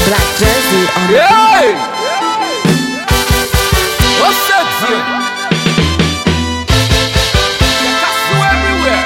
Black jersey on the Hey! What's up, here? Castle everywhere.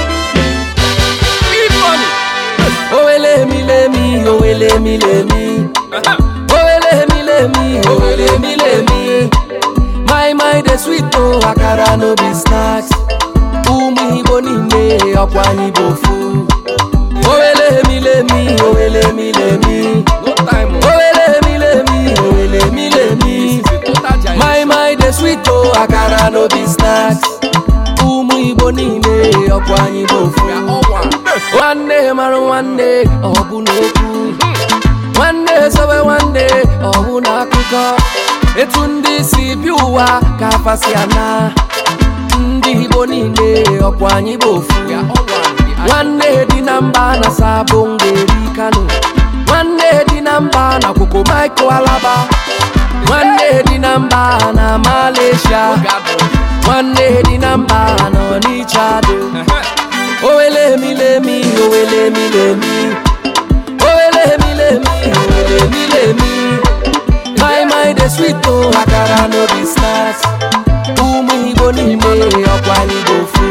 Big money. Owele mi le mi, owele mi le mi. Owele mi le mi, owele mi le mi. My mind dey sweet o, akara no be snacks. Ụmụ Igbo niile ọkwa anyị bụ ofu. Owele mi le mi, owele mi le mi. No time. oh. Owele mi le mi, owele mi le mi. This is a total giant. My mind dey sweet o, akara no be snacks. Ụmụ Igbo niile ọkwa anyị bụ ofu. We are all one. nwanne mara nwanne ọ bụ n'okwu nwanne sobe nwanne ọ bụ n'akụkọ etu ndị si bi ụwa ka afasi ana ndị igbo niile ọkwa anyị bụ ofu We are all one. The nwanne dị na mba na sabụ ngeri kano nwanne dị na mba na kwoko maiko alaba nwanne dị na mba na malaysia nwanne dị na mba na ọnịcha dị Owele mi le mi, owele mi le mi. Owele mi le mi, owele mi le mi. My mind is sweet o, akara no be snacks. Ụmụ Igbo niile ọkwa anyị bụ ofu.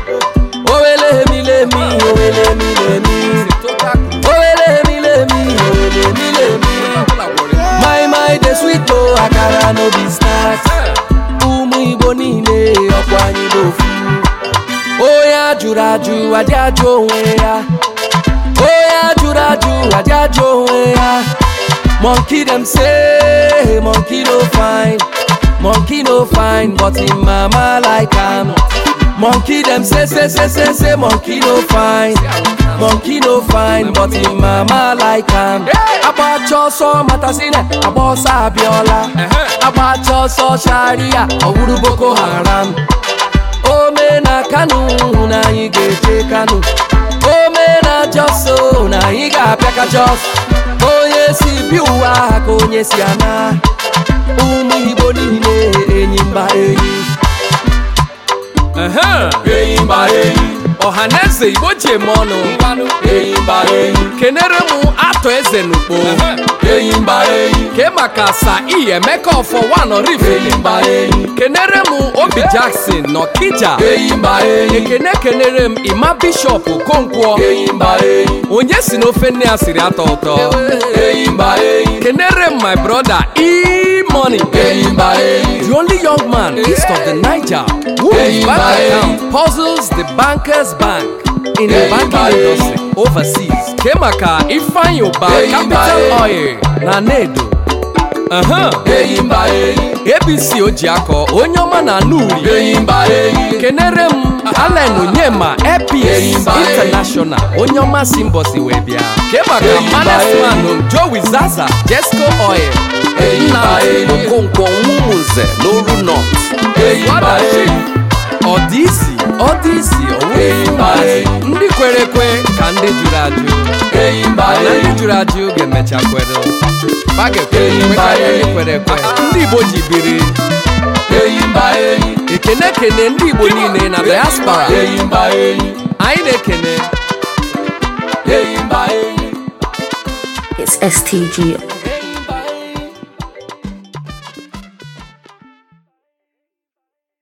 Owele mi le mi, owele mi le mi. Owele mi le mi, owele mi le mi. My mind is sweet o, akara no be snacks. Ụmụ Igbo niile ọkwa anyị bụ ofu. onye ajụrụ ajụ adị ajụ onwe ya onye ajụrụ ajụ adị ajụ onwe ya monkey dem say monkey no fine monkey no fine but im mama like am monkey dem say say say say say monkey no fine monkey no fine but im mama like am agbacha ọsọ matasine agba ọsọ abịọla agbacha ọsọ sharia ọwụrụ boko haram ome na kano na anyị ga-eje kano ome na jos o, na anyị ga-abịa ka jos onye si bi ụwa ka onye si ana ụmụ igbo niile enyi mba enyi Uh-huh. enyi mba enyi ọhaneze igbo ji eme ọnụ enyi mba enyi kenere m atọ eze n'ukpo enyi mba enyi ke maka sa iyi emeka ọfọ wanọrif enyi mba enyi kenere m obi jackson n'ọkija enyi mba enyi ekene kenere m ima bishọp okonkwo enyi mba enyi onye si n'ofe nne ya siri atọ ụtọ enyi mba enyi kenere m my brother e-money enyi mba enyi the only young man east of the niger whose Hey, bank bye. account puzzles the bankers bank in the Hey, banking bye. industry overseas ke maka ifeanyi ụba Hey, capital bye. oil na nedo uh-huh. enyi mba enyi abc ojiakọ onye ọma na anuri enyi mba enyi kenere m alen onyema epis Hey, bye. international onye ọma si mbọsi wee bịa ke maka Hey, bye. manasman joey zaza jesco oil Hey, nna bye. okonkwo nwumunze n'oru north enyi mba enyi ọ dị isi ọ dị isi Hey, onwe bye. ndị kwere ekwe ka ndị jụrụ ajụ enyi mba na ndị enyi jụrụ ajụ ga-emecha kwere ba ga-ekwe Hey, ekwe ka bye. ndị kwere ekwe ndị igbo ji biri enyi mba enyi ekene kene ndị igbo niile na diaspora enyi mba enyi anyị na-ekene enyi mba enyi It's STG.